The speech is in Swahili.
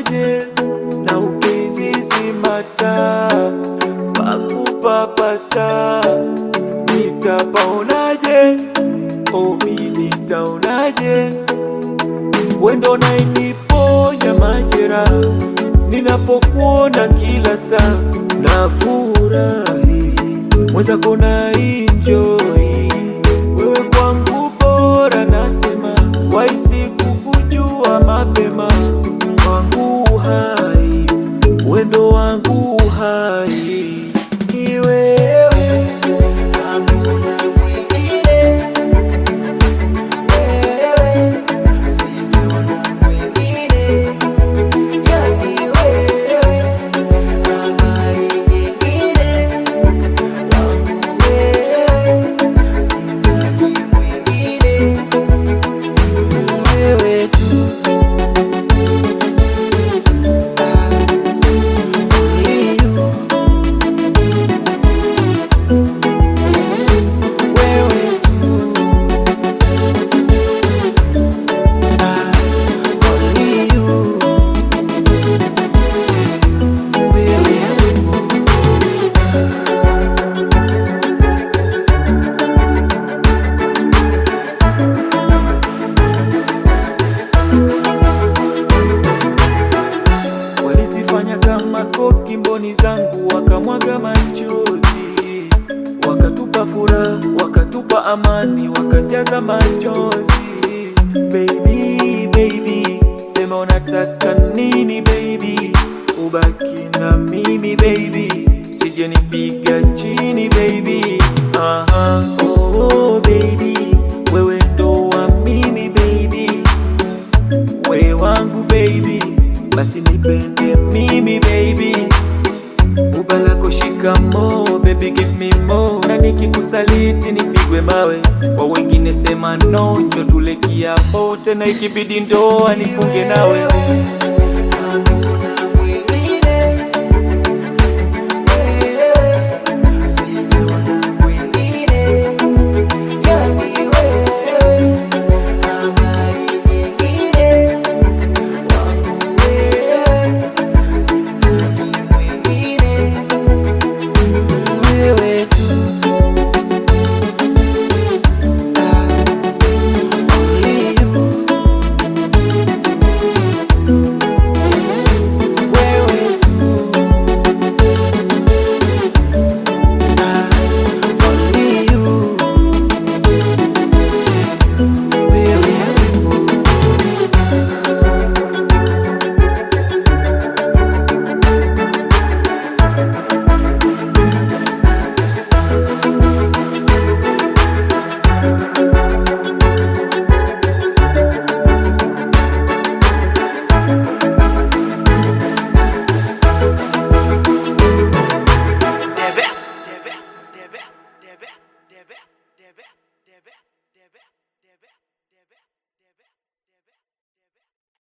unaje na ukizizimata pakupapasa nitapaonaje omi nitaonaje wendo nainiponya majera ninapokuona kila saa na furahi mwenzako na enjoy wewe kwangu bora nasema waisi kukujua mapema wangu hai wendo wangu hai ni wewe Hakuna mwingine, wewe, sijaona mwingine, yani wewe, habari nyingine, wangu wewe, sitaki mwingine, wewe tu. Ah, only you. Wewe tu. Ah, only you. Wewe tu. walizifanya kama koki mboni zangu, wakamwaga machozi, wakatupa furaha, wakatupa amani, wakajaza machozi. Baby, baby, sema unataka nini baby, ubaki na mimi baby, usije nipiga chini baby. Aha, oh, oh, baby, wewe ndo wa mimi baby we wangu baby, basi nipende mimi baby, ubalako shikamo baby give me more, na nikikusaliti nipigwe mawe, kwa wengine sema no, njo tule kiapo, tena ikibidi ndoa nifunge nawe